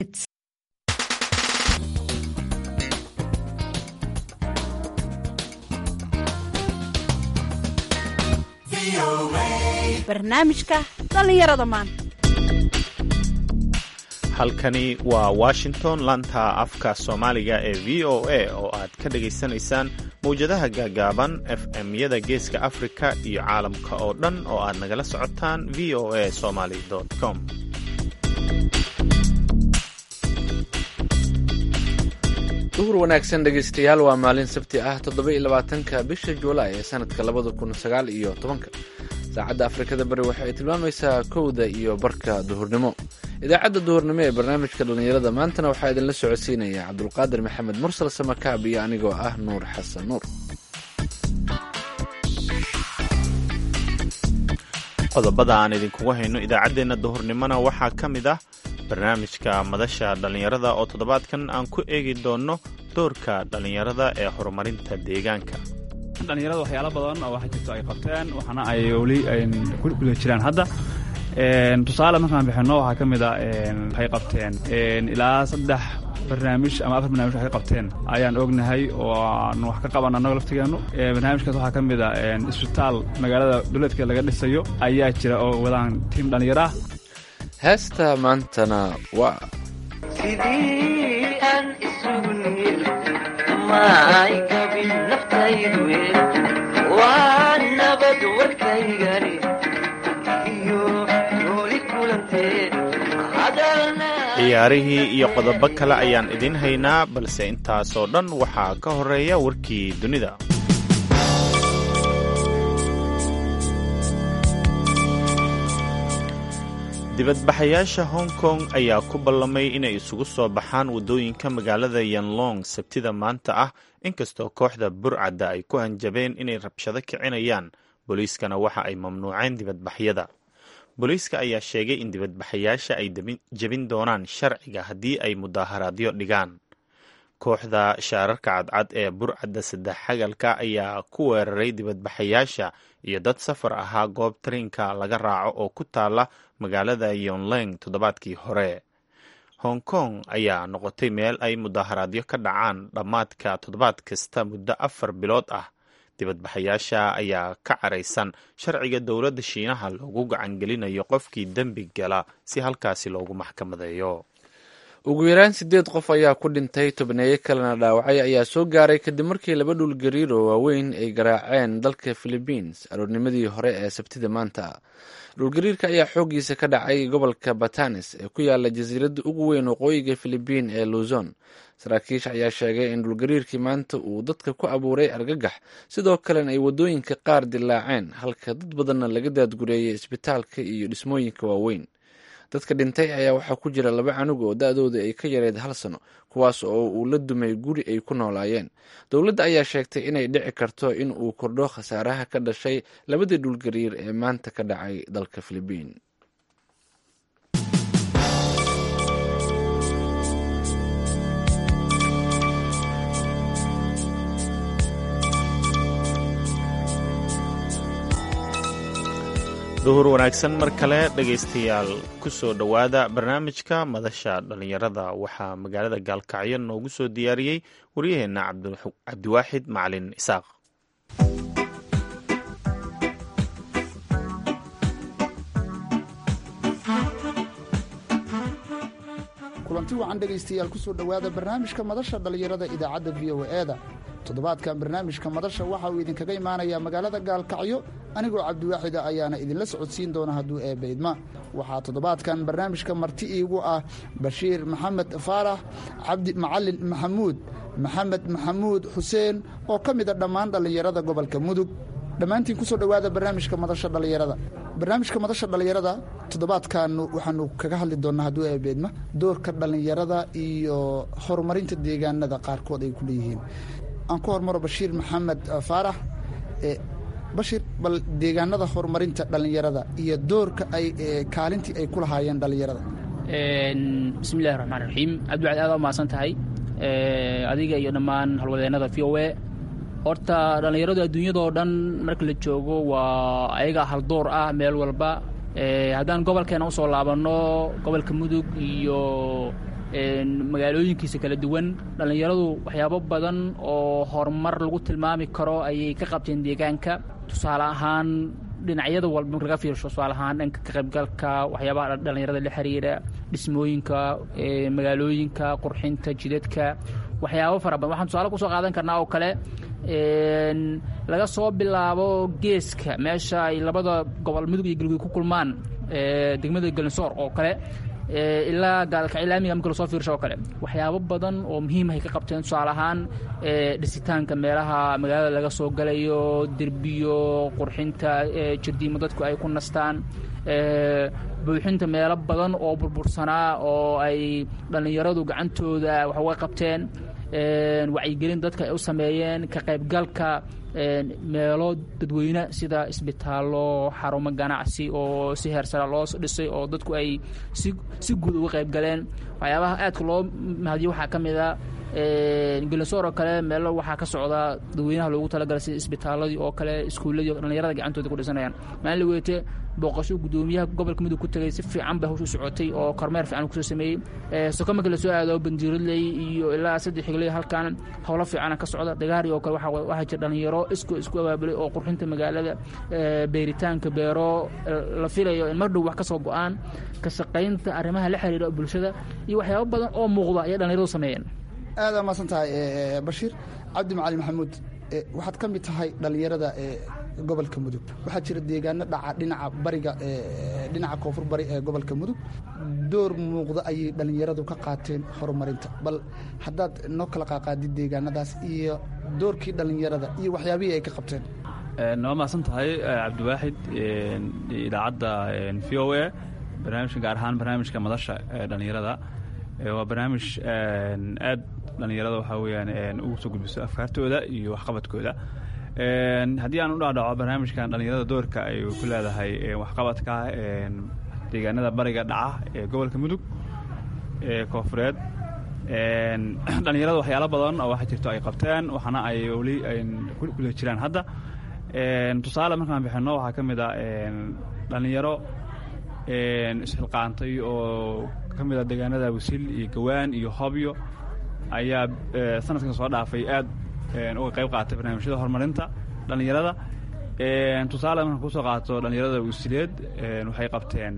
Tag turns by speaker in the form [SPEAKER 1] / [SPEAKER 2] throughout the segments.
[SPEAKER 1] barnaamijka dhallinyarada maanta
[SPEAKER 2] halkani waa washington lanta afka soomaaliga ee v o a oo aad ka dhagaysanaysaan mawjadaha gaagaaban f m-yada geeska afrika iyo caalamka oo dhan oo aad nagala socotaan v o a somaly com
[SPEAKER 3] duhur wanaagsan dhegaystayaal waa maalin sabti ah toddoba iyo labaatanka bisha juulaay ee sanadka labada kun sagaal iyo tobanka saacadda afrikada bari waxa ay tilmaamaysaa kowda iyo barka duhurnimo idaacadda duhurnimo ee barnaamijka dhallinyarada maantana waxaa idinla socodsiinaya cabdulqaadir maxamed mursal samakaab iyo anigoo ah nuur xasan nuur
[SPEAKER 2] qodobada aan idinkugu hayno idaacaddeenna duhurnimona waxaa ka mid ah barnaamijka madasha dhallinyarada oo toddobaadkan aan ku eegi doonno doorka dhallinyarada ee horumarinta deegaanka
[SPEAKER 4] dhalinyarada waxyaalo badan oo waxa jirto ay qabteen waxaana ay weli ku guda jiraan hadda tusaale markaan bixinno waxaa ka mid a waxay qabteen ilaa saddex barnaamij ama afar barnamij waxay qabteen ayaan ognahay oo aan wax ka qaban annago laftigeennu barnaamijkaas waxaa ka mid a isbitaal magaalada duleedka laga dhisayo ayaa jira oo wadaan tiim dhallinyaro ah
[SPEAKER 3] heesta maantana waa
[SPEAKER 5] sidii aan isugu niil maay gabin naftaydu waa nabad warkaygani iyo nooli kulanteen
[SPEAKER 2] ciyaarihii iyo qodobo kale ayaan idiin haynaa balse intaasoo dhan waxaa ka horeeya warkii dunida dibadbaxayaasha hong kong ayaa ku ballamay inay isugu soo baxaan waddooyinka magaalada yanlong sabtida maanta ah inkastoo kooxda burcadda ay ku hanjabeen inay rabshado kicinayaan booliiskana waxa ay mamnuuceen dibadbaxyada booliiska ayaa sheegay in dibadbaxayaasha ay jebin doonaan sharciga haddii ay mudaaharaadyo dhigaan kooxda shaararka cadcad ee burcadda saddex xagalka ayaa ku weeraray dibadbaxayaasha iyo dad safar ahaa goob tariinka laga raaco oo ku taala magaalada yonleng toddobaadkii hore hong kong ayaa noqotay meel ay mudaaharaadyo ka dhacaan dhammaadka toddobaad kasta muddo afar bilood ah dibadbaxayaasha ayaa ka caraysan sharciga dowladda shiinaha loogu gacangelinayo qofkii dembi gala si halkaasi loogu maxkamadeeyo
[SPEAKER 3] ugu yaraan siddeed qof ayaa ku dhintay tobneeye kalena dhaawacay ayaa soo gaaray kadib markii laba dhul gariir oo waaweyn ay garaaceen dalka philibiins aroornimadii hore ee sabtida maanta dhulgariirka ayaa xooggiisa ka dhacay gobolka batanes ee ku yaala jasiiradda ugu weyn waqooyiga philibiin ee luzon saraakiisha ayaa sheegay in dhulgariirkii maanta uu dadka ku abuuray argagax sidoo kalena ay waddooyinka qaar dilaaceen halka dad badanna laga daadgureeyay isbitaalka iyo dhismooyinka waaweyn dadka dhintay ayaa waxaa ku jira laba canug oo da-dooda ay ka yareed hal sano kuwaas oo uu la dumay guri ay ku noolaayeen dowladda ayaa sheegtay inay dhici karto in uu kordho khasaaraha ka dhashay labadii dhulgariir ee maanta ka dhacay dalka filibiin
[SPEAKER 2] duhur wanaagsan mar kale dhegaystayaal ku soo dhowaada barnaamijka madasha dhallinyarada waxaa magaalada gaalkacyo noogu soo diyaariyey waryaheenna cabdiwaaxid macalin isaaq
[SPEAKER 6] kulanti wacan dhegaystayaal kusoo dhowaada barnaamijka madasha dhallinyarada idaacadda v o e da toddobaadkan barnaamijka madasha waxa uu idinkaga imaanayaa magaalada gaalkacyo anigoo cabdiwaaxida ayaana idinla socodsiin doona hadduu eebba idma waxaa toddobaadkan barnaamijka marti iigu ah bashiir maxamed faarax cabdi macalin maxamuud maxamed maxamuud xuseen oo ka mida dhammaan dhallinyarada gobolka mudug dhammaantiin kusoo dhowaada barnaamijka madasha dhallinyarada barnaamijka madasha dhallinyarada toddobaadkan waxaanu kaga hadli doonaa hadduu eebeedma doorka dhallinyarada iyo horumarinta deegaanada qaarkood ay ku leeyihiin aan ku hormaro bashiir maxamed faarax bashiir bal deegaanada horumarinta dhallinyarada iyo doorka ay kaalintii ay ku lahaayeen dhallinyarada
[SPEAKER 7] bismillahi raxmaan raxiim cabdiwacdi aad u mahadsan tahay adiga iyo dhammaan halwadeennada v o e horta dhallinyaradu adduunyadoo dhan marka la joogo waa ayaga haldoor ah meel walba haddaan gobolkeena usoo laabanno gobolka mudug iyo magaalooyinkiisa kala duwan dhallinyaradu waxyaabo badan oo horumar lagu tilmaami karo ayay ka qabteen deegaanka tusaale ahaan dhinacyada walba marka laga fiirsho tusaale ahaan dhanka ka qaybgalka waxyaabaha dhallinyarada la xiriira dhismooyinka magaalooyinka qurxinta jidadka waxyaabo fara badan waxaan tusaale kusoo qaadan karnaa oo kale laga soo bilaabo geeska meesha ay labada gobol mudug iyo galguud ku kulmaan degmada galinsoor oo kale ilaa gaalkacyo laamiga marka lasoo fiirsho oo kale waxyaabo badan oo muhiimahay ka qabteen tusaale ahaan dhisitaanka meelaha magaalada laga soo galayo derbiyo qurxinta jardiimo dadku ay ku nastaan buuxinta meelo badan oo burbursanaa oo ay dhallinyaradu gacantooda wax uga qabteen wacyigelin dadka ay u sameeyeen ka qaybgalka meelo dadweyne sida isbitaallo xarumo ganacsi oo si heersara loo dhisay oo dadku ay si guud uga qaybgaleen waxyaabaha aadka loo mahadiyo waxaa ka mid a gelinsoor oo kale meelo waxaa ka socda dadweynaha loogu talagalay sida isbitaaladii oo kale iskuulladii dhallinyarada gacantooda ku dhisanayaan maalin la weyte booqasho guddoomiyaha gobolka mudug ku tegay si fiican bay hawshu socotay oo kormeer fiican kusoo sameeyey soko marka lasoo aado bandiiradley iyo ilaa saddex xigley halkan howlo fiicana ka socda dagaari oo kale waxaa jira dhallinyaro isku isku abaabulay oo qurxinta magaalada beeritaanka beero la filayo in mar dhow wax ka soo go-aan ka shaqaynta arrimaha la xiriira bulshada iyo waxyaabo badan oo muuqda ayay dhallinyaradu sameeyeen
[SPEAKER 6] aada maasan tahay bashiir cabdi macali maxamuud waxaad ka mid tahay dhallinyarada gobolka mudug waxaa jira deegaano dhaca dhinaca bariga dhinaca koonfur bari ee gobolka mudug door muuqda ayay dhallinyaradu ka qaateen horumarinta bal haddaad noo kala qaaqaadid deegaanadaas iyo doorkii dhallinyarada iyo waxyaabihii ay ka qabteen
[SPEAKER 4] waa mahadsan tahay cabdiwaaxid idaacadda v o a barnaamijka gaar ahaan barnaamijka madasha ee dhallinyarada waa barnaamij aad dhallinyarada waxaa weyaan ugu soo gudbiso afkaartooda iyo waxqabadkooda haddii aan u dhaadhaco barnaamijkan dhallinyarada doorka ay ku leedahay waxqabadka deegaanada bariga dhaca ee gobolka mudug ee koofureed dhallinyarada waxyaalo badan oo waxa jirto ay qabteen waxaana ay weli kula jiraan hadda tusaale markaan bixino waxaa ka mid a dhallinyaro isxilqaantay oo ka mid a deegaanada wasil iyo gawaan iyo hobyo ayaa sanadkan soo dhaafay aad uga qayb qaatay barnaamijyada horumarinta dhallinyarada tusaale markaan kusoo qaato dhallinyarada wasileed waxay qabteen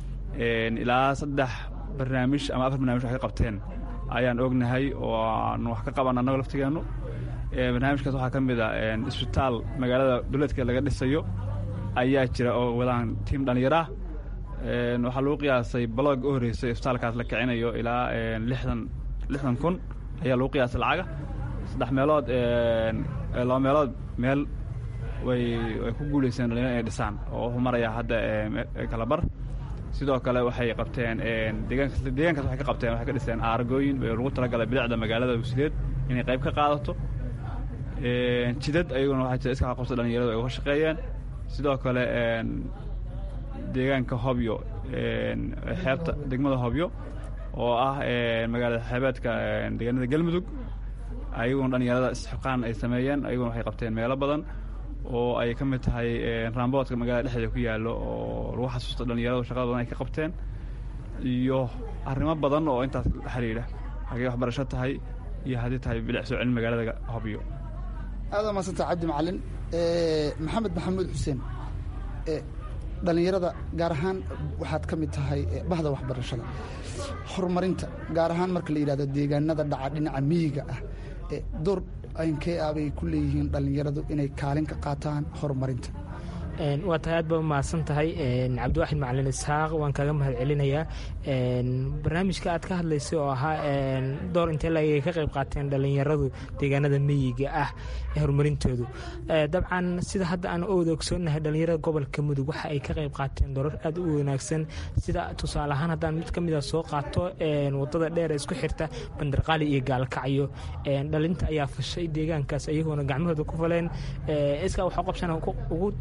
[SPEAKER 4] ilaa saddex barnaamij ama afar barnamij waxay qabteen ayaan ognahay oo aan wax ka qaban annago laftigeennu barnaamijkaas waxaa ka mid a isbitaal magaalada duleedka laga dhisayo ayaa jira oo wadaan tiim dhallinyaraah waxaa lagu qiyaasay balog u horreysay isbitaalkaas la kicinayo ilaa lixdan lixdan kun ayaa lagu qiyaasay lacaga saddex meelood laba meelood meel way way ku guulayseen dhalinyaro inay dhisaan oo wuxuu marayaa hadda kala bar sidoo kale waxay qabteen deegaankas deegaankaas waxay ka qabteen waxay ka dhiseen aargooyin lagu talagalay bilicda magaalada wasileed inay qayb ka qaadato jidad ayaguna waxaa jira iska qabsa dhalinyaradu ay uga shaqeeyeen sidoo kale deegaanka hobyo xeebta degmada hobyo oo ah magaalada xeebeedka deegaanada galmudug ayaguna dhalinyarada isxuqaan ay sameeyeen ayaguna waxay qabteen meelo badan oo ay ka mid tahay raamboodka magaalada dhexdeeda ku yaallo oo lagu xasuusto dhalinyaradu shaqada badan ay ka qabteen iyo arrimo badan oo intaas la xiriira hagee waxbarasho tahay iyo haddii tahay bilic soo celin magaalada hobyo
[SPEAKER 6] aada maasanta cabdi macalin maxamed maxamuud xuseen dhallinyarada gaar ahaan waxaad ka mid tahay bahda waxbarashada horumarinta gaar ahaan marka la yidhahdo deegaanada dhaca dhinaca miyiga ah door aynkee ah bay ku leeyihiin dhallinyaradu inay kaalin ka qaataan horumarinta
[SPEAKER 8] waa tahay aad baa umahadsan tahay cabdiwaaxid macalin isxaaq waan kaga mahad celinayaa barnaamijka aad ka hadlaysay oo ahaa door intee laagay ka qayb qaateen dhallinyaradu deegaanada meyiga ah ee horumarintoodu dabcan sida hadda aan owda ogsoonnahay dhallinyarada gobolka mudug waxa ay ka qayb qaateen doorar aad u wanaagsan sida tusaale ahaan haddaan mid ka mida soo qaato wadada dheer ee isku xirta bandarqaali iyo gaalkacyo dhalinta ayaa fashay deegaankaas iyagoona gacmahooda ku faleen iskaa waxaa qabsana ugu tabar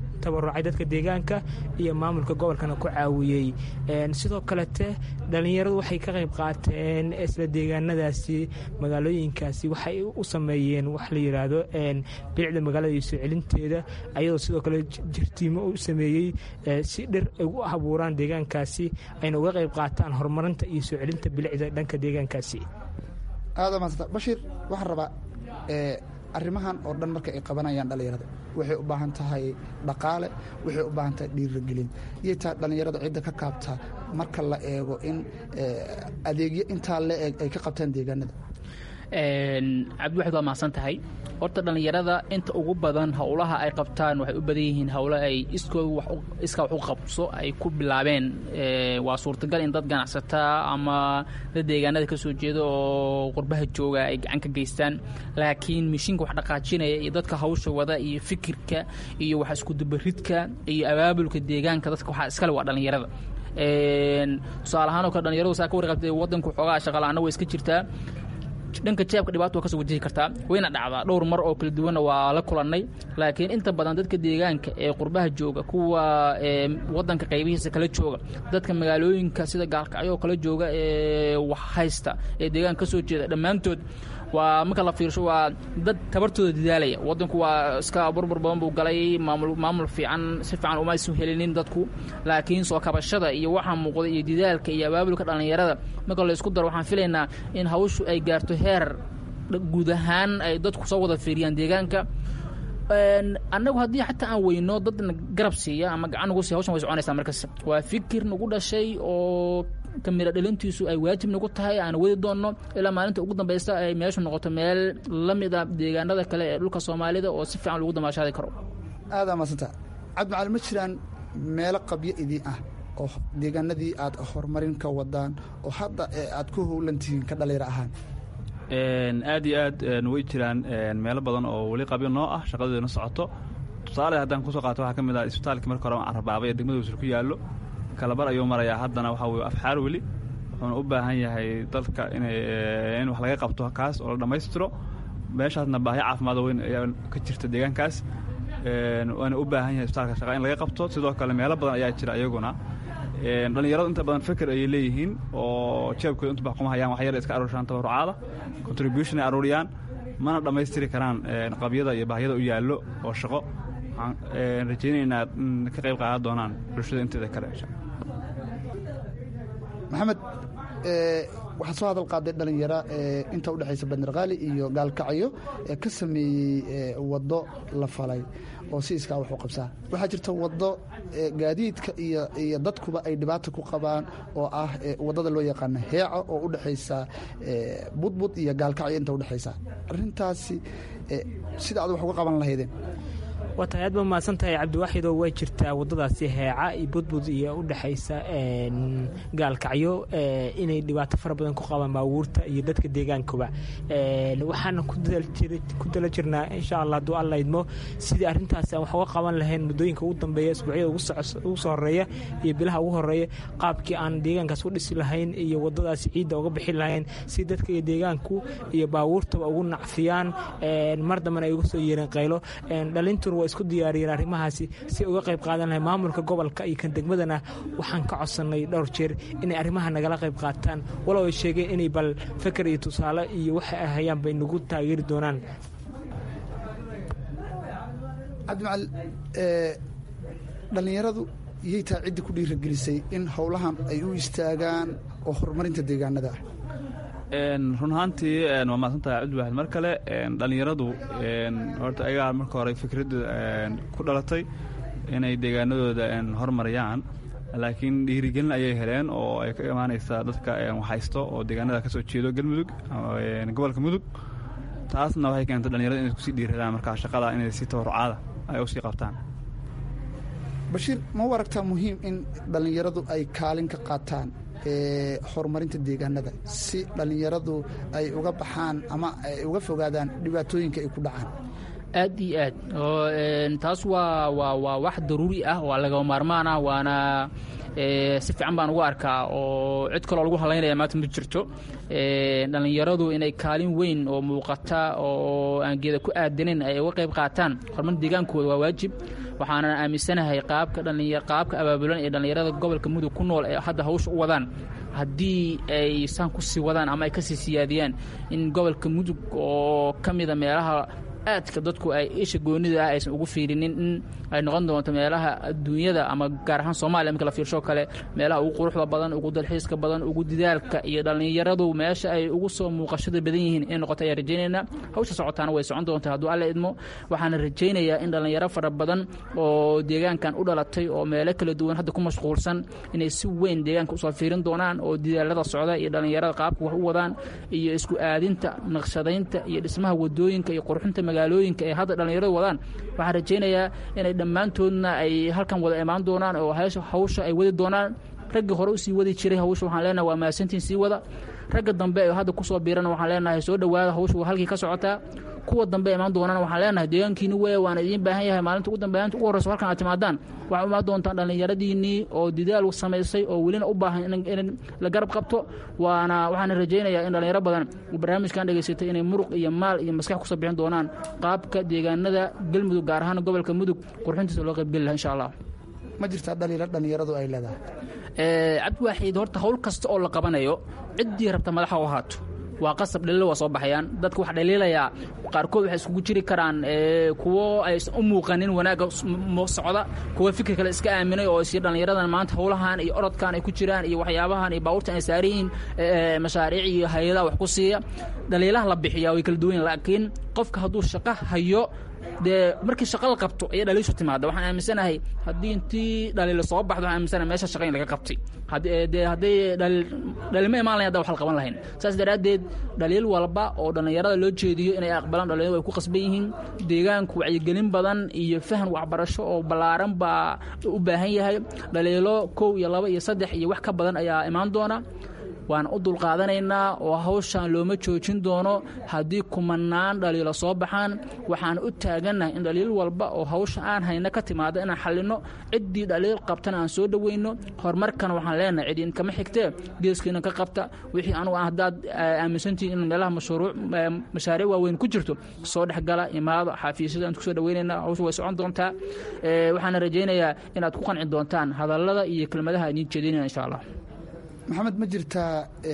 [SPEAKER 8] tabarucay dadka deegaanka iyo maamulka gobolkana ku caawiyey sidoo kalete dhallinyaradu waxay ka qayb qaateen isla deegaanadaasi magaalooyinkaasi waxay u sameeyeen wax la yidhaahdo bilicda magaalada iyo soo celinteeda ayadoo sidoo kale jirtiimo u sameeyey si dhir ay u abuuraan deegaankaasi ayna uga qayb qaataan horumarinta iyo soo celinta bilicda dhanka deegaankaasi
[SPEAKER 6] aada maasanta bashiir waxaan rabaa arrimahan oo dhan marka ay qabanayaan dhallinyarada waxay u baahan tahay dhaqaale waxay u baahan tahay dhiirigelin iyay tahay dhallinyarada cidda ka kaabtaa marka la eego in adeegyo intaa la eg ay ka qabtaan deegaanada
[SPEAKER 7] cabdiwaxid waa mahadsan tahay horta dhallinyarada inta ugu badan howlaha ay qabtaan waxay u badan yihiin howlo ay iskooda iskaa wax u qabso ay ku bilaabeen waa suurtagal in dad ganacsataa ama dad deegaanada ka soo jeeda oo qurbaha jooga ay gacan ka geystaan laakiin mishiinka wax dhaqaajinaya iyo dadka hawsha wada iyo fikirka iyo wax iskudubaridka iyo abaabulka deegaanka dadka waxaa iskale waa dhallinyarada tusaale ahaan oo kale dhalinyaradu saa ka warqabtay waddanku xoogaa shaqala-aana way iska jirtaa dhanka jaabka dhibaato waa kasoo wajihi kartaa wayna dhacdaa dhowr mar oo kala duwanna waa la kulannay laakiin inta badan dadka deegaanka ee qurbaha jooga kuwa wadanka qaybihiisa kala jooga dadka magaalooyinka sida gaalkacyo oo kala jooga ee wax haysta ee deegaanka ka soo jeeda dhammaantood waa marka la fiirsho waa dad tabartooda dadaalaya wadanku waa iska burbur badan buu galay maamul maamul fiican si fiican uma isu helinin dadku laakiin soo kabashada iyo waxaa muuqda iyo didaalka iyo abaabulka dhallinyarada marka la isku daro waxaan filaynaa in hawshu ay gaarto heer guud ahaan ay dadku soo wada fiiriyaan deegaanka annagu haddii xataa aan weyno dadna garab siiya ama gacan nagu siiya hawshan way soconaysaa markas waa fikir nagu dhashay oo kamira dhalintiisu ay waajib nagu tahay aan wadi doonno ilaa maalinta ugu dambaysta ay meeshu noqoto meel la mid a deegaanada kale ee dhulka soomaalida oo si fiican lagu damaashaadi karo
[SPEAKER 6] aadaa maasanta cabdimacali ma jiraan meelo qabyo idin ah oo deegaanadii aad horumarin ka wadaan oo hadda aad ku howlan tihiin ka dhalinyaro ahaan
[SPEAKER 4] aad iyo aad way jiraan meelo badan oo weli qabyo noo ah shaqadeeduna socoto tusaale haddaan kusoo qaato waxaa ka mid ah isbitaalkii marka hore carrabaabay ee degmada wasur ku yaallo kalabar ayuu marayaa haddana waxaa weye afxaar weli wuxuuna u baahan yahay dalka inay in wax laga qabto kaas oo la dhammaystiro meeshaasna baahi caafimaad weyn ayaa ka jirta deegaankaas waana u baahan yahay isbitaalka shaqa in laga qabto sidoo kale meelo badan ayaa jira iyaguna dhallinyaradu inta badan fikir ayay leeyihiin oo jeebkooda intu bax kuma hayaan wax yar iska aruurshaan tabarucaada contribution ay aruuriyaan mana dhammaystiri karaan qabyada iyo baahyada u yaallo oo shaqo waxaan rajaynaynaa in ka qayb qaadan doonaan bulshada inteeda kale
[SPEAKER 6] maxamed waxaa soo hadal qaaday dhalinyaro inta udhexaysa bandarqaali iyo gaalkacyo ee ka sameeyey waddo la falay oo si iskaa wax u qabsaa waxaa jirta waddo gaadiidka iyo iyo dadkuba ay dhibaata ku qabaan oo ah waddada loo yaqaano heeca oo u dhexaysa budbud iyo gaalkacyo inta udhexaysa arrintaasi sida aad wax uga qaban lahaydeen
[SPEAKER 8] waa tahay aad ba mahadsan tahay cabdiwaaxidoo way jirtaa waddadaasi heeca iyo budbud iyo u dhexaysa gaalkacyo inay dhibaato fara badan ku qabaan baabuurta iyo dadka deegaankuba waxaana ku dala jirnaa insha allah hadduu alla idmo sidii arrintaasi aan wax uga qaban lahayn muddooyinka ugu dambeeya isbuucyada ugu soo horeeya iyo bilaha ugu horeeya qaabkii aan deegaankaas u dhisi lahayn iyo waddadaasi ciidda uga bixi lahayn si dadka iyo deegaanku iyo baabuurtaba ugu nacfiyaan mar dambena ay uga soo yeereen qaylo dhalintuna waa isku diyaariyeen arrimahaasi si uga qayb qaadan lahay maamulka gobolka iyo kan degmadana waxaan ka codsannay dhowr jeer inay arrimaha nagala qayb qaataan walow ay sheegeen inay bal feker iyo tusaale iyo waxa ay hayaan bay nagu taageeri doonaan
[SPEAKER 6] cabdimacali dhallinyaradu iyay tahay ciddi ku dhiiragelisay in howlahan ay u istaagaan oo horumarinta deegaanada ah
[SPEAKER 4] run ahaantii waa mahadsantahay cabdiwaxid mar kale dhallinyaradu horta ayagaa marka hore fikradda ku dhalatay inay deegaanadooda hormariyaan laakiin dhiirigelin ayay heleen oo ay ka imaanaysaa dadka waxhaysto oo deegaanada ka soo jeedo galmudug gobolka mudug taasna waxay keentay dhalinyarada inay kusii dhiiradaan markaa shaqada inay si tabarucaada ay usii qabtaan
[SPEAKER 6] bashiir ma u aragtaa muhiim in dhallinyaradu ay kaalin ka qaataan horumarinta deegaanada si dhallinyaradu ay uga baxaan ama ay uga fogaadaan dhibaatooyinka ay ku dhacaan
[SPEAKER 7] aad iyo aad oo taas waa waa waa wax daruuri ah waa lagama maarmaan ah waana si fiican baan ugu arkaa oo cid kaloo lagu halaynaya maanta ma jirto dhallinyaradu inay kaalin weyn oo muuqata oo aan geeda ku aadanin ay uga qayb qaataan horumarinta deegaankooda waa waajib waxaana aaminsanahay qaabka dhalinya qaabka abaabulan ee dhallinyarada gobolka mudug ku nool ee hadda hawsha u wadaan haddii ay saan ku sii wadaan ama ay ka sii siyaadiyaan in gobolka mudug oo ka mida meelaha aadka dadku ay isha goonida ah aysan ugu fiirinin in ay noqon doonto meelaha adduunyada ama gaar ahaan soomaaliya marka la fiirsho kale meelaha ugu quruxda badan ugu dalxiiska badan ugu didaalka iyo dhallinyaradu meesha ay ugu soo muuqashada badan yihiin inay noqoto ayaan rajaynaynaa hawsha socotaana way socon doontaa hadduu alla idmo waxaana rajaynayaa in dhallinyaro fara badan oo deegaankan u dhalatay oo meelo kala duwan hadda ku mashquulsan inay si weyn deegaanka usoo fiirin doonaan oo didaalada socda iyo dhallinyarada qaabka wax u wadaan iyo isku aadinta naqshadaynta iyo dhismaha wadooyinka iyo qurxinta magaalooyinka ee hadda dhallinyaradu wadaan waxaan rajaynayaa inay dhammaantoodna ay halkan wada imaan doonaan oo hawsha ay wadi doonaan raggii hore usii wadi jiray hawsha waxaan leenahay waa mahadsantiin sii wada ragga dambe ee hadda kusoo biirana waxaan leenahay soo dhowaada hawsha waa halkii ka socotaa kuwa dambe imaan doonana waxaan leenahay deegaankiini weeye waana idiin baahan yahay maalinta ugu dambeynta ugu horreyso halkan aad timaadaan waxaa imaan doontaan dhallinyaradiinnii oo didaal samaysay oo welina u baahan in la garab qabto waana waxaana rajaynayaa in dhallinyaro badan barnaamijkan dhegaysatay inay muruq iyo maal iyo maskax kusoo bixin doonaan qaabka deegaanada galmudug gaar ahaan gobolka mudug qurxintiisa loo qaybgeli laha insha allah
[SPEAKER 6] ma jirtaa dhaliilo dhallinyaradu ay leedahay
[SPEAKER 7] cabdiwaaxiid horta hawl kasta oo la qabanayo ciddii rabta madaxa u ahaato waa qasab dhaliilo waa soo baxayaan dadka wax dhaliilayaa qaarkood waxay iskugu jiri karaan kuwo aysan u muuqanin wanaagga socda kuwo fikir kale iska aaminay oo isyo dhallinyaradan maanta howlahan iyo orodkan ay ku jiraan iyo waxyaabahan iyo baabuurtan ay saaran yihiin mashaariic iyo hay-adaha wax ku siiya dhaliilaha la bixiyaa way kala duwan laakiin qofka hadduu shaqo hayo dee markii shaqa la qabto ayay dhaliishu timaada waxaan aaminsanahay haddii intii dhaliilo soo baxdo waxaan aaminsanahay meesha shaqa in laga qabtay dee hadday dhaliilma imaan lahayn hadda wax la qaban lahayn saas daraaddeed dhaliil walba oo dhallinyarada loo jeediyo inay aqbalaan dhalinyaradu way ku qasban yihiin deegaanku wacyigelin badan iyo fahan waxbarasho oo ballaaran baa u baahan yahay dhaliilo kow iyo laba iyo saddex iyo wax ka badan ayaa imaan doona waan u dulqaadanaynaa oo hawshan looma joojin doono haddii kumanaan dhaliilo soo baxaan waxaan u taagannahay in dhaliil walba oo hawsha aan hayna ka timaado inaan xallinno ciddii dhaliil qabtana aan soo dhoweyno horumarkana waxaan leenahay cid inkama xigtee geeskiina ka qabta wixii anugu aan haddaad aaminsantihin in meelaha mashruuc mashaariic waaweyn ku jirto soo dhexgala imaado xafiisyada aan kusoo dhoweynaynaa hawsha way socon doontaa waxaana rajaynayaa inaad ku qanci doontaan hadallada iyo kelmadaha idiin jeedinaya insha allah
[SPEAKER 6] maxamed ma jirtaa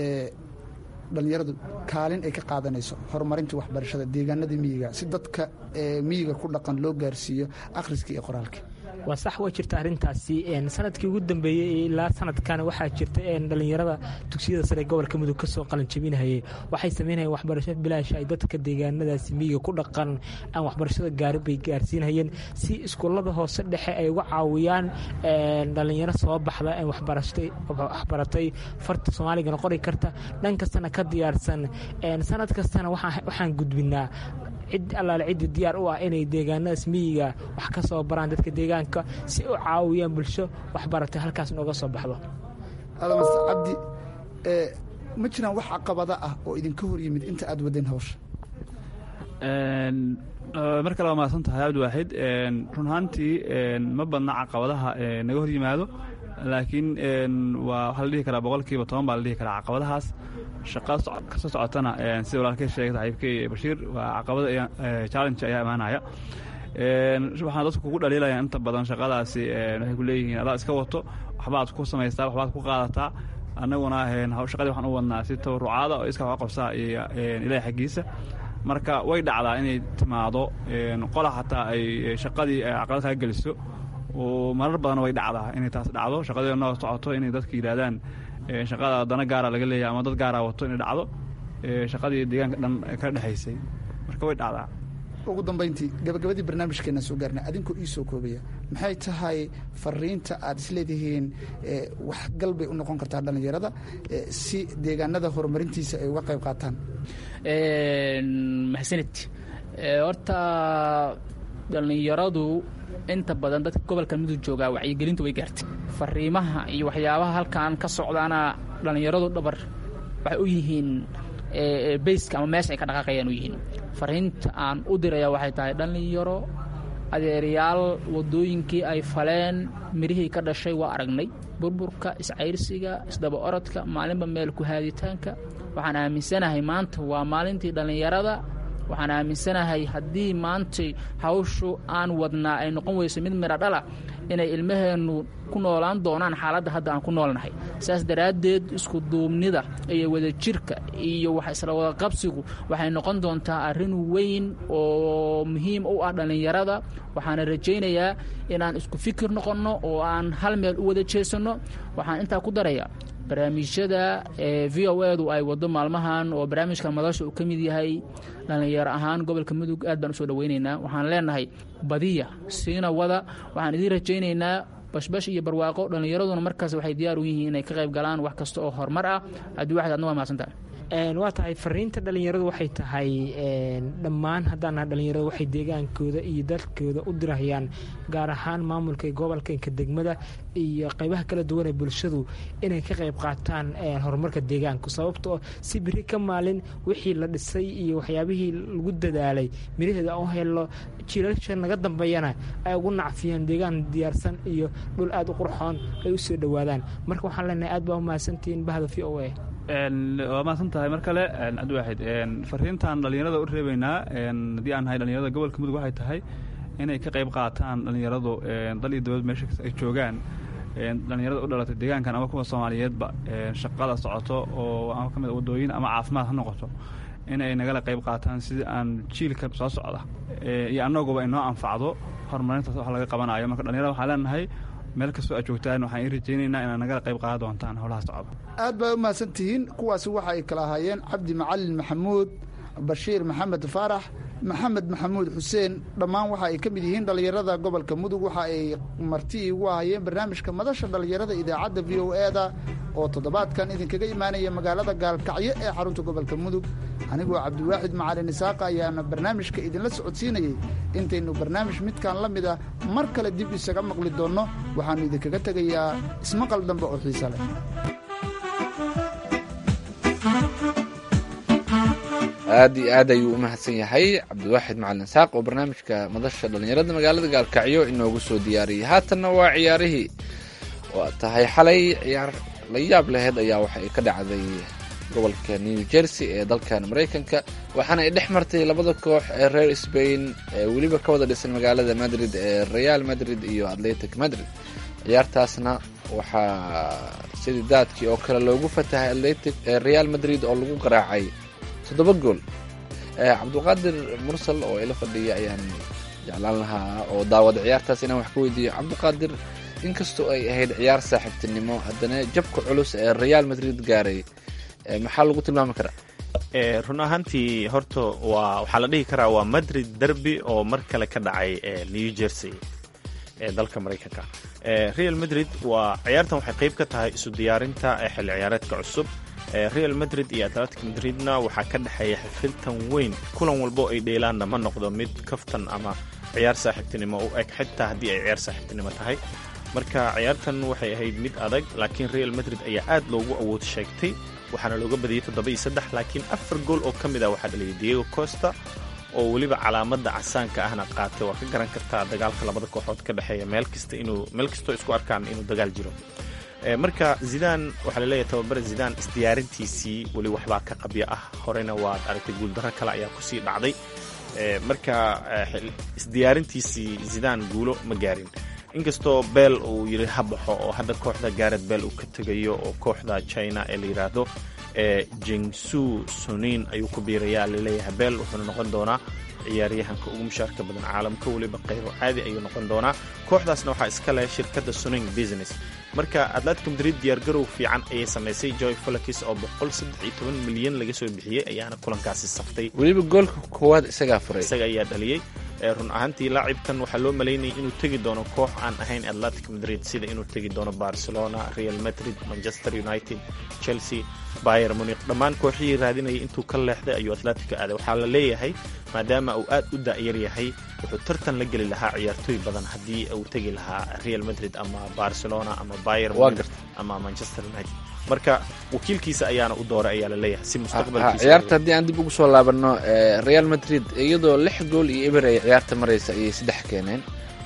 [SPEAKER 6] dhallinyaradu kaalin ay ka qaadanayso horumarinta waxbarashada deegaanada miyiga si dadka miyiga ku dhaqan loo gaarsiiyo akhriska iyo qoraalka
[SPEAKER 8] waa sax waa jirta arrintaasi sanadkii ugu dambeeyey ilaa sanadkan waxaa jirta dhallinyarada dugsiyada sare gobolka mudug ka soo qalanjabinahayay waxay sameynayeen waxbarasho bilaash ay dadka deegaanadaasi miyiga ku dhaqan aan waxbarashada gaarin bay gaarsiinayeen si iskuullada hoose dhexe ay uga caawiyaan dhallinyaro soo baxda waxbaratay farta soomaaligana qori karta dhan kastana ka diyaarsan sanad kastana waxaan gudbinaa cid allaale ciddii diyaar u ah inay deegaanadaas miyiga wax ka soo baraan dadka deegaanka si u caawiyaan bulsho waxbaratay halkaas nooga soo baxdo
[SPEAKER 6] adamas cabdi ma jiraan wax caqabada ah oo idinka hor yimid inta aad wadeen hawsha
[SPEAKER 4] mar kale waa mahadsan tahay cabdiwaaxid run ahaantii ma badna caqabadaha naga hor yimaado laakiin waa waxaa la dhihi karaa boqolkiiba toban baa la dhihi karaa caqabadahaas shaqa kasoo socotana sida walaalkay sheegay saxiibkay bashiir waa caqabada challenge ayaa imaanaya waxaan dadku kugu dhaliilayaan inta badan shaqadaasi waxay ku leeyihiin adaa iska wato waxbaad ku samaystaa waxbaad ku qaadataa annaguna shaqadii waxaan u wadnaa si tabarucaada oo iska wax qabsaa iyo ilaahay xaggiisa marka way dhacdaa inay timaado qola xataa ay shaqadii caqabad kaa geliso oo marar badan way dhacdaa inay taas dhacdo shaqadii noo socoto inay dadka yidhaahdaan shaqada dana gaara laga leeyahay ama dad gaara wato inay dhacdo shaqadii deegaanka dhan ka dhexaysay marka way dhacdaa
[SPEAKER 6] ugu dambayntii gabagabadii barnaamijkeena soo gaarna adinkoo ii soo koobaya maxay tahay fariinta aad isleedihiin waxgal bay u noqon kartaa dhallinyarada si deegaanada horumarintiisa ay uga qayb qaataan
[SPEAKER 7] mahadsanid horta dhallinyaradu inta badan dadka gobolka mudug joogaa wacyigelinta way gaartay fariimaha iyo waxyaabaha halkan ka socdaana dhallinyaradu dhabar waxay u yihiin bayska ama meesha ay ka dhaqaaqayaan u yihiin fariinta aan u diraya waxay tahay dhallinyaro adeerayaal waddooyinkii ay faleen mirihii ka dhashay waa aragnay burburka iscayrsiga isdaba orodka maalinba meel ku haaditaanka waxaan aaminsanahay maanta waa maalintii dhallinyarada waxaan aaminsanahay haddii maantay hawshu aan wadnaa ay noqon weyso mid midha dhala inay ilmaheennu ku noolaan doonaan xaaladda hadda aan ku noolnahay saas daraaddeed isku duubnida iyo wadajirka iyo wax isla wada qabsigu waxay noqon doontaa arrin weyn oo muhiim u ah dhallinyarada waxaana rajaynayaa inaan isku fikir noqonno oo aan hal meel u wada jeesanno waxaan intaa ku darayaa barnaamijyada ee v o edu ay wado maalmahan oo barnaamijka madasha uu ka mid yahay dhallinyaro ahaan gobolka mudug aad baan usoo dhoweynaynaa waxaan leenahay badiya siina wada waxaan idiin rajaynaynaa bashbash iyo barwaaqo dhallinyaraduna markaas waxay diyaar u yihiin inay ka qayb galaan wax kasta oo horumar ah haddii waxaad adna waa mahadsantahay
[SPEAKER 8] waa tahay fariinta dhallinyaradu waxay tahay dhammaan haddaana dhallinyaradu waxay deegaankooda iyo dalkooda u dirahayaan gaar ahaan maamulka gobolkanka degmada iyo qaybaha kala duwan ee bulshadu inay ka qayb qaataan horumarka deegaanku sababtoo si biri ka maalin wixii la dhisay iyo waxyaabihii lagu dadaalay miraheeda u helo jiilasha naga dambeeyana ay ugu nacfiyaan deegaan diyaarsan iyo dhul aada u qurxoon ay u soo dhowaadaan marka waxaan leenahay aad baa u mahadsantihiin bahda v o a
[SPEAKER 4] waa mahadsan tahay mar kale cabdiwaaxid fariintaan dhallinyarada u reebeynaa haddii aan nahay dhallinyarada gobolka mudug waxay tahay inay ka qayb qaataan dhallinyaradu dal iyo dowlad meesha ay joogaan dhallinyarada u dhalatay deegaankan ama kuwa soomaaliyeedba shaqada socoto oo ama ka mid wadooyin ama caafimaad ha noqoto inay nagala qayb qaataan sidii aan jiilka soo socda iyo annaguba inoo anfacdo horumarintaas wax laga qabanayo marka dhallinyarada waxaan leenahay meel kastoo aad joogtaan waxaan ii rajaynaynaa inaad nagala qayb qaadan doontaan howlaha socda
[SPEAKER 6] aad baa u mahadsan tihiin kuwaasi waxa ay kala ahaayeen cabdi macalin maxamuud bashiir maxamed faarax maxamed maxamuud xuseen dhammaan waxa ay ka mid yihiin dhallinyarada gobolka mudug waxa ay marti ugu ahayeen barnaamijka madasha dhallinyarada idaacadda v o e-da oo toddobaadkan idinkaga imaanaya magaalada gaalkacyo ee xarunta gobolka mudug anigoo cabdiwaaxid macalin isaaqa ayaana barnaamijka idinla socodsiinayey intaynu barnaamij midkan la mid a mar kale dib isaga maqli doonno waxaannu idinkaga tegayaa ismaqal dambe oo xiise leh
[SPEAKER 3] aad iyo aad ayuu u mahadsan yahay cabdiwaaxid macalin saaq oo barnaamijka madasha dhallinyarada magaalada gaalkacyo inoogu soo diyaariyey haatanna waa ciyaarihii waa tahay xalay ciyaar la yaab laheyd ayaa waxa ay ka dhacday gobolka new jersey ee dalkan maraykanka waxaana ay dhex martay labada koox ee reer spain ee weliba ka wada dhisan magaalada madrid ee real madrid iyo atletic madrid ciyaartaasna waxaa sidii daadkii oo kale loogu fatahay atletic real madrid oo lagu garaacay toddoba gool cabdiqaadir mursal oo ila fadhiya ayaan jeclaan lahaa oo daawada ciyaartaas inaan wax ka weydiiyo cabdiqaadir inkastoo ay ahayd ciyaar saaxiibtinimo haddana jabka culus ee real madrid gaaray maxaa lagu tilmaami karaa
[SPEAKER 2] run ahaantii horta waa waxaa la dhihi karaa waa madrid derby oo mar kale ka dhacay new jersey ee dalka maraykanka real madrid waa ciyaartan waxay qayb ka tahay isu diyaarinta xilli ciyaareedka cusub real madrid iyo atletic madridna waxaa ka dhexeeya xifiltan weyn kulan walbo ay dheelaanna ma noqdo mid kaftan ama ciyaar saaxiibtinimo u eg xitaa haddii ay ciyaar saaxiibtinimo tahay marka ciyaartan waxay ahayd mid adag laakiin real madrid ayaa aad loogu awood sheegtay waxaana looga badiyey toddoba iyo saddex laakiin afar gool oo ka mid ah waxaa dhaliyay diego costa oo weliba calaamadda casaanka ahna qaatay waa ka garan kartaa dagaalka labada kooxood ka dhexeeya meel kasta inuu meel kastoo isku arkaan inuu dagaal jiro marka zidaan waxaa laleeyahay tababare zidaan isdiyaarintiisii weli waxbaa ka qabya ah horena waad aragtay guuldarro kale ayaa kusii dhacday marka isdiyaarintiisii zidaan guulo ma gaarin inkastoo beel uu yidhi ha baxo oo hadda kooxda gaaret beel uu ka tegayo oo kooxda china ee la yidhaahdo jingsu sunin ayuu ku biirayaa laleeyahay beel wuxuuna noqon doonaa ciyaaryahanka ugu mushaarka badan caalamka weliba qaybo caadi ayuu noqon doonaa kooxdaasna waxaa iska leh shirkadda suning business marka atletico madrid diyaargarow fiican ayay samaysay joy folakis oo boqol saddex iyo toban milyan laga soo bixiyey ayaana kulankaasi saftay
[SPEAKER 3] weliba goolka koowaad isagaa furay
[SPEAKER 2] isaga ayaa dhaliyey run ahaantii laacibkan waxaa loo malaynayay inuu tegi doono koox aan ahayn atletic madrid sida inuu tegi doono barcelona real madrid manchester united chelsea bayer munik dhammaan kooxihii raadinayay intuu ka leexday ayuu atletica aaday waxaa la leeyahay maadaama uu aad u da'yar yahay wuxuu tartan la geli lahaa ciyaartooy badan haddii uu tegi lahaa real madrid ama barcelona ama bayer munik ama manchester united marka wakiilkiisa ayaana u dooray ayaa la leeyahay si mustaqbalkiisa
[SPEAKER 3] ciyaarta haddii aan dib ugu soo laabanno real madrid iyadoo lix gool iyo eber ay ciyaarta maraysa ayay saddex keeneen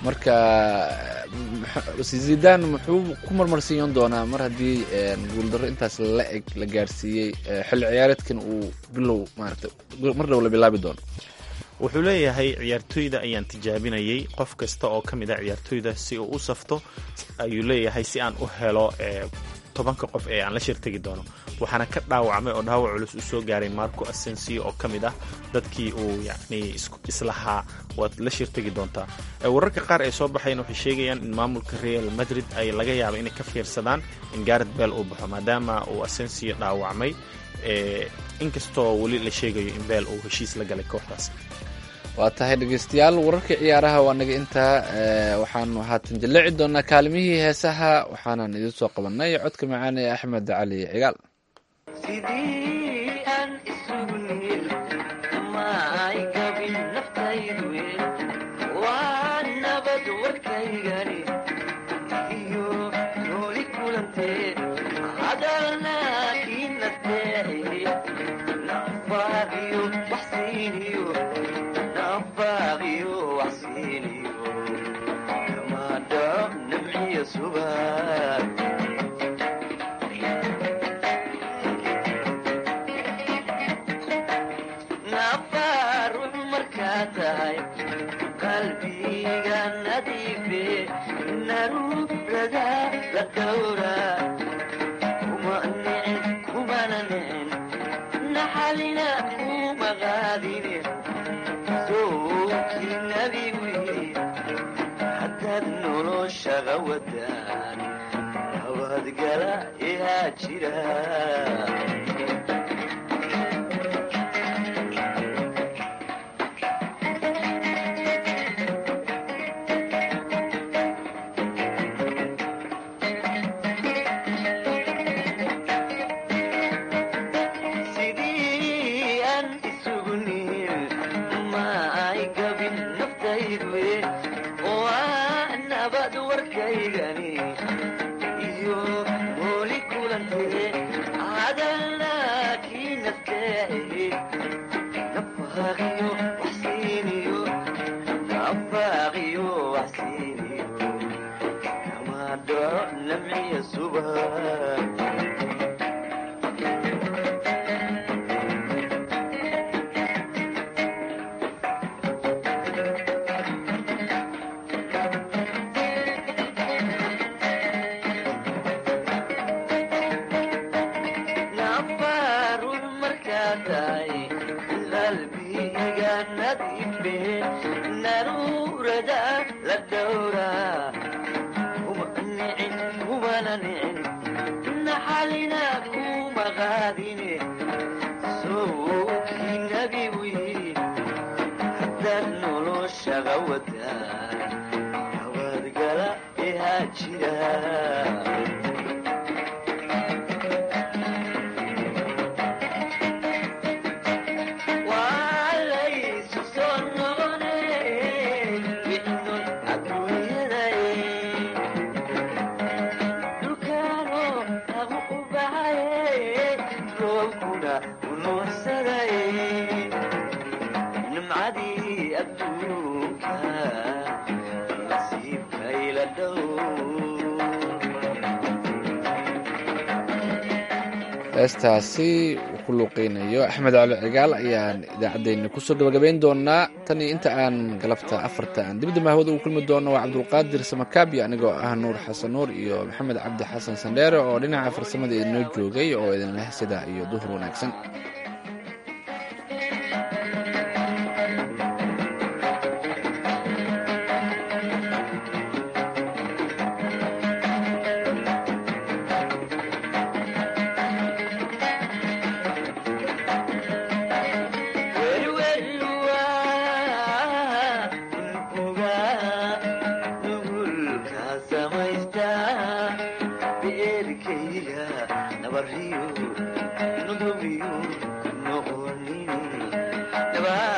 [SPEAKER 3] marka zidaan muxuu ku marmarsiiyan doonaa mar haddii guuldarro intaas la eg la gaarsiiyey xilli ciyaareedkan uu bilow maarata mar dhow la bilaabi doono
[SPEAKER 2] wuxuu leeyahay ciyaartooyda ayaan tijaabinayay qof kasta oo ka mid a ciyaartooyda si uu u safto ayuu leeyahay si aan u helo tobanka qof ee aan la shirtegi doono waxaana ka dhaawacmay oo dhaawac culus u soo gaaray marco asensio oo ka mid ah dadkii uu yacni islahaa waad la shirtegi doontaa wararka qaar ee soo baxayn waxay sheegayaan in maamulka real madrid ay laga yaaba inay ka fiirsadaan in garet bell uu baxo maadaama uu asensio dhaawacmay inkastoo weli la sheegayo in bell uu heshiis la galay kooxdaas
[SPEAKER 3] waa tahay dhegeystayaal wararka ciyaaraha waa naga intaa waxaanu haatan jalleci doonaa kaalimihii heesaha waxaanan idiin soo qabanay codka macaan ee axmed cali cigaal
[SPEAKER 5] sidii aan isugu niil maay gabin naftaydu waa nabad warkaygani iyo nooli kulanteed hadalna kiinadeeci nafaaqiyo waxsiiniyo nafaaqiyo waxsiiniyo kamaadhab namciya subag nafaarux markaa tahay qalbiga nadiife naruurada la dhowra kuma nicin kumana nicin naxalina kuma qaadine sookii nabigu haddaad noloshaga wadaan nabadgala ihaa jira sidii aan isugu nihin ma ay gabin naftaydu waa nabad warkaygani iyo nooli kulantee hadalna kii nafteehe nafaaqiyo waxsiiniyo nafaaqiyo waxsiiniyo kamaadho namciya subag nafarun markaa tahay qalbiga nadiife naruurada la dhowra kuma nicin kumana nicin naxalina kuma qaadine sookii nabigu haddaad noloshaga wadaan nabadgala ihaa jira walaysu soo noqone wixnon adduunyaday dhulkaano lagu u baxaye roobkuna unuursaday nimcadii adduunka nasiibkayla dhow
[SPEAKER 3] heestaasi uu ku luuqeynayo axmed cali cigaal ayaan idaacaddeenna kusoo gabagabayn doonaa tan iyo inta aan galabta afarta aan dibadda mahwada ugu kulmi doono waa cabdulqaadir samakaabi anigoo ah nuur xasan nuur iyo maxamed cabdi xasan sandheere oo dhinaca farsamada idinoo joogay oo idin leh sidaa iyo duhur wanaagsan
[SPEAKER 5] Nabad